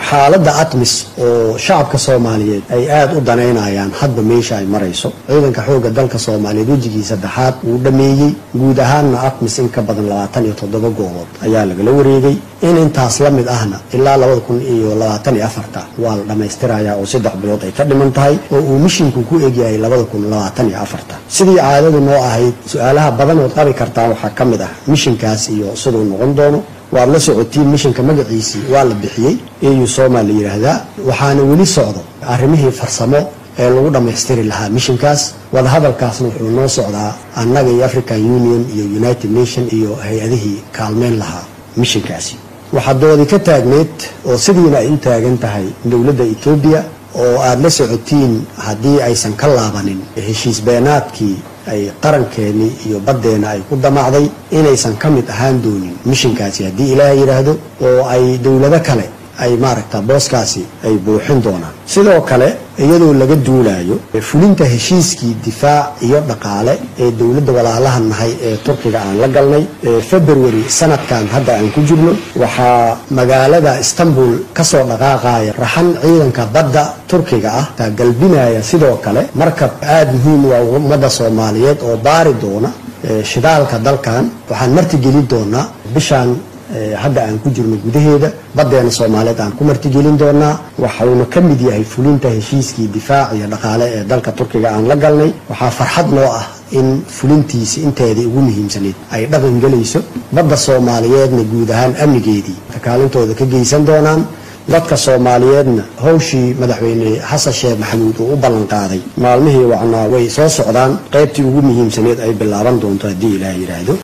xaaladda atmis oo shacabka soomaaliyeed ay aada u danaynayaan hadba meesha ay marayso ciidanka xoogga dalka soomaaliyeed wejigii saddexaad wuu dhameeyey guud ahaanna atmis in ka badan labaatan iyo toddoba goobood ayaa lagala wareegay in intaas la mid ahna ilaa labada kun iyo labaatan iyo afarta waa la dhammaystirayaa oo saddex bilood ay ka dhiman tahay oo uu mishinku ku egyahay labada kun labaatan iyo afarta sidii caadadu noo ahayd su-aalaha badanood qabi kartaa waxaa ka mid ah mishinkaas iyo siduu noqon doono waad la socotiin mishinka magaciisii waa la bixiyey eu soma la yidhaahdaa waxaana weli socdo arrimihii farsamo ee lagu dhammaystiri lahaa mishinkaas wadahadalkaasna wuxuu noo socdaa annaga iyo african union iyo united nation iyo hay-adihii kaalmeyn lahaa mishinkaasi waxaa doodi ka taagneed oo sidiina ay u taagan tahay dowladda etoobiya oo aada la socotiin haddii aysan ka laabanin heshiis beenaadkii ay qarankeenii iyo baddeena ay ku damacday inaysan ka mid ahaan doonin mishinkaasi haddii ilaaha yidhaahdo oo ay dowlado kale ay maaragta booskaasi ay buuxin doonaan sidoo kale iyadoo laga duulaayo fulinta heshiiskii difaac iyo dhaqaale ee dowladda walaalaha nahay ee turkiga aan la galnay february sanadkan hadda aan ku jirno waxaa magaalada istanbul kasoo dhaqaaqaya raxan ciidanka badda turkiga ah taa galbinaya sidoo kale markab aada muhiim u ah ummadda soomaaliyeed oo baari doona shidaalka dalkan waxaan martigelin doonaa bishaan hadda aan ku jirno gudaheeda baddeena soomaaliyeed aan ku martigelin doonaa waxauna ka mid yahay fulinta heshiiskii difaac iyo dhaqaale ee dalka turkiga aan la galnay waxaa farxad noo ah in fulintiisi inteedii ugu muhiimsanayd ay dhaqan gelayso badda soomaaliyeedna guud ahaan amnigeedii kaalintooda ka geysan doonaan dadka soomaaliyeedna hawshii madaxweyne xasan sheekh maxamuud uu u ballan qaaday maalmihii wacnaa way soo socdaan qaybtii ugu muhiimsaneed ay bilaaban doonto haddii ilaah yidhaahdo